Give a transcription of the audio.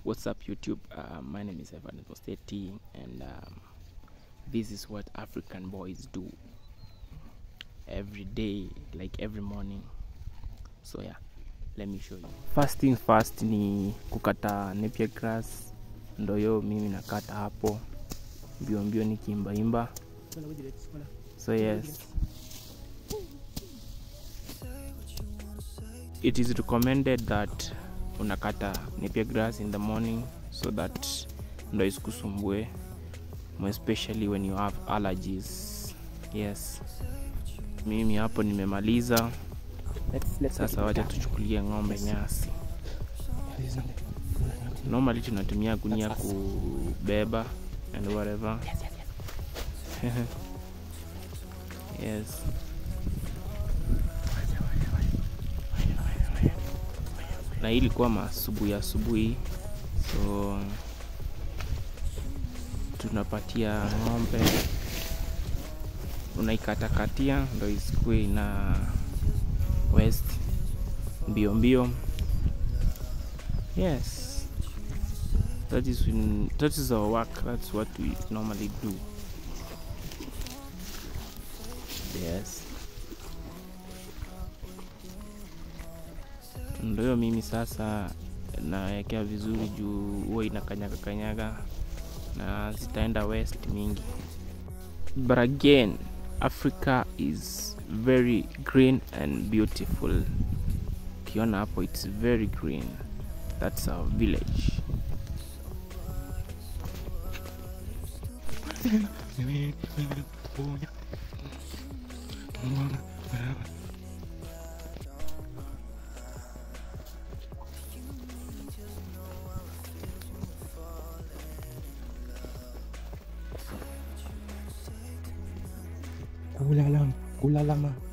What's up, YouTube? Uh, my name is Evan Posteti, and um, this is what African boys do every day, like every morning. So yeah, let me show you. First thing first ni kukata napier grass, ndo hiyo mimi nakata hapo mbio mbio nikiimbaimba. So yes, it is recommended that unakata napier grass in the morning so that ndo isikusumbue more especially when you have allergies yes mimi hapo nimemaliza Let's, let's sasa wacha tuchukulie ng'ombe nyasi normally tunatumia gunia kubeba and whatever yes na hii ilikuwa maasubuhi asubuhi so tunapatia ng'ombe unaikatakatia ndo isikue ina west mbio mbio yes that is, when, that is our work that's what we normally do yes ndo hiyo mimi sasa nawekea vizuri juu huwa inakanyaga kanyaga na zitaenda west mingi but again africa is very green and beautiful ukiona hapo its very green that's our village Kulalam, kulalama.